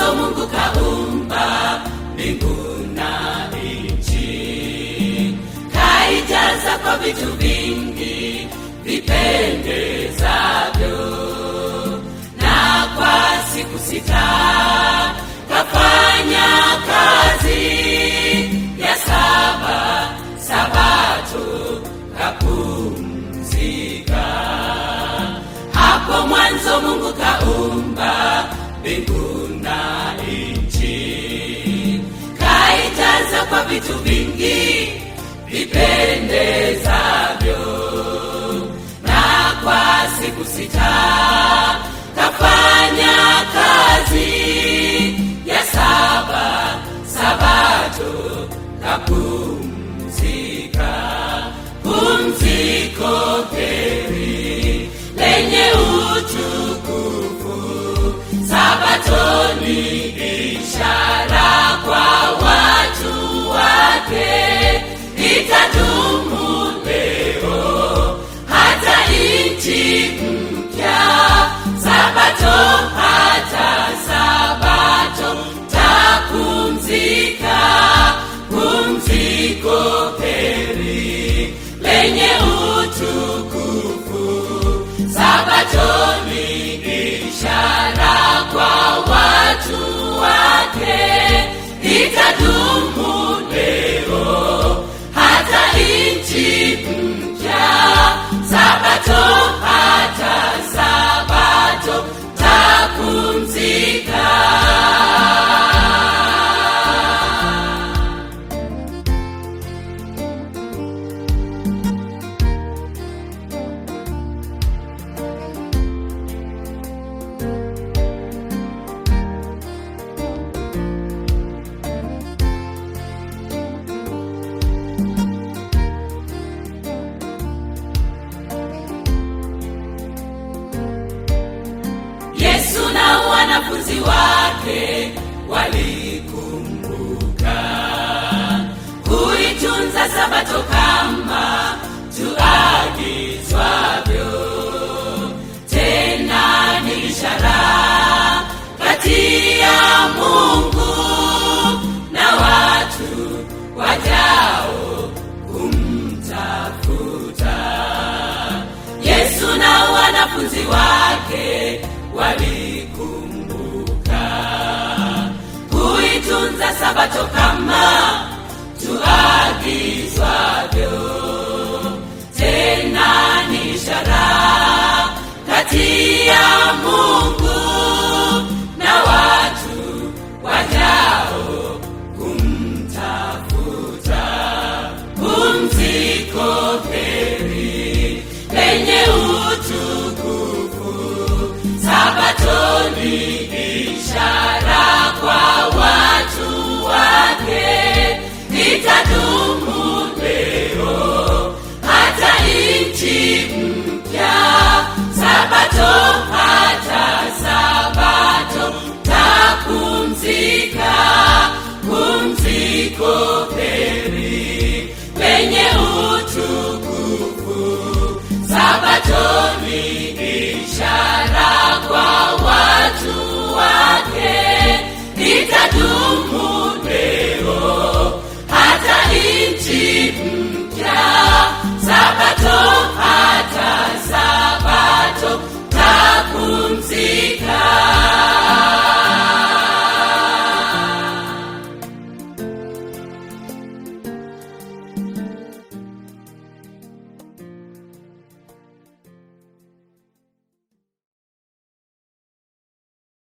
mwanzo mungu kaumba mbingu na nchi kaijaza kwa vitu vingi vipendezavyo na kwa siku sita kafanya kazi ya saba sabato kapumzika hapo mwanzo mungu kaumba mbingu na nchi kaijaza kwa vitu vingi vipendezavyo na kwa siku sita kafanya kazi ya saba sabato kapumzika pumziko heri lenye utukufu sabatoni ishara kwa watu wake itadumu leo hata nchi mpya sabato hata sabato tapumzika pumziko heri lenye utukufu sabatoni ishara kwa watu wake itadumu leo hata nchi mpya sabato hata sabato tapumzika yesu na wanafunzi wake walikumbuka kuitunza sabato kama tuagizwavyo tena ni ishara kati ya mungu na watu wajao kumtafuta yesu na wanafunzi wake walikumbuka kuitunza sabato kama tuagizwavyo tena ni ishara kati ya mungu